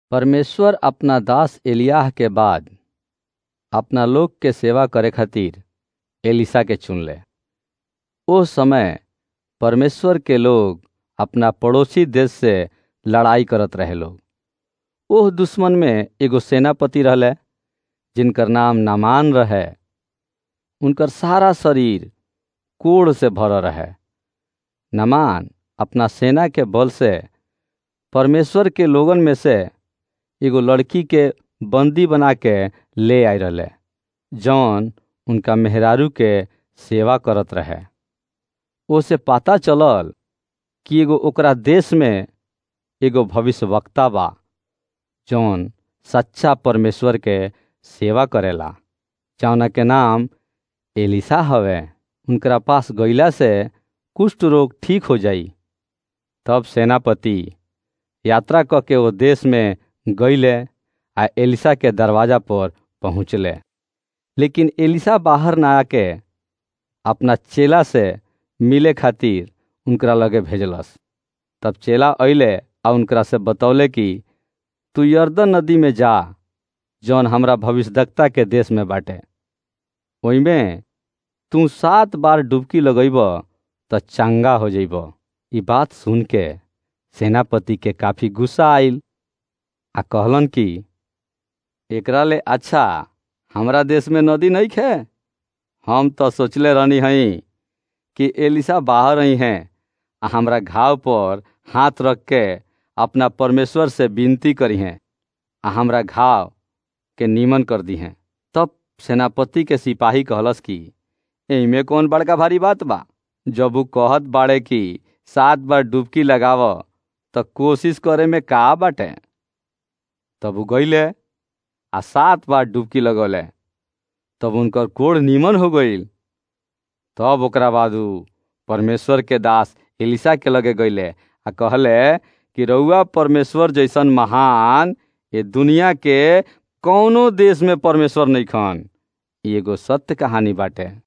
परमेश्वर अपना दास एलियाह के बाद अपना लोग के सेवा करे खातिर एलिसा के चुनले ओ समय परमेश्वर के लोग अपना पड़ोसी देश से लड़ाई करत रहे लोग ओह दुश्मन में एगो सेनापति रहले जिनकर नाम नामान रहे उनकर सारा शरीर कोड़ से भरल रहे नमान अपना सेना के बल से परमेश्वर के लोगन में से एगो लड़की के बंदी बना के ले आए रहे जौन उनका मेहरारू के सेवा करत रहे ओसे पता चलल कि एगो ओकरा देश में एगो भविष्यवक्ता बा जौन सच्चा परमेश्वर के सेवा करेला जौना के नाम एलिसा हवे उनकरा पास गईला से कुष्ठ रोग ठीक हो जाई तब सेनापति यात्रा क के वो देश में गईले आ एलिसा के दरवाजा पर पहुँचले लेकिन एलिसा बाहर ना आके अपना चेला से मिले खातिर उनकरा लगे भेजलस तब चेला अइले आ उनकरा से बतौले कि तू यर्दन नदी में जा जौन हमरा भविष्यदक्ता के देश में बाटे ओइमे तू सात बार डुबकी लगैब त चंगा हो जइब ई बात सुन के सेनापति के काफी गुस्सा आइल आ कहलन कि एकरा ले अच्छा हमरा देश में नदी नहीं खे हम तो सोचले रहनी हई कि एलिसा बाहर ही हैं आ हमरा घाव पर हाथ रख के अपना परमेश्वर से विनती करी हैं आ हमरा घाव के नीमन कर दी हैं तब सेनापति के सिपाही कहलस कि एमे कौन बड़का भारी बात बा जब वो कहत बाड़े कि सात बार डुबकी लगाव तो कोशिश करे में का बाटे तब वो गईले आ सात बार डुबकी लगौले तब उनकर कोड़ नीमन हो गईल तब ओकरा बाद उ परमेश्वर के दास एलिसा के लगे गईले आ कहले कि रउआ परमेश्वर जैसन महान ये दुनिया के कौनो देश में परमेश्वर नहीं खन एगो सत्य कहानी बाटे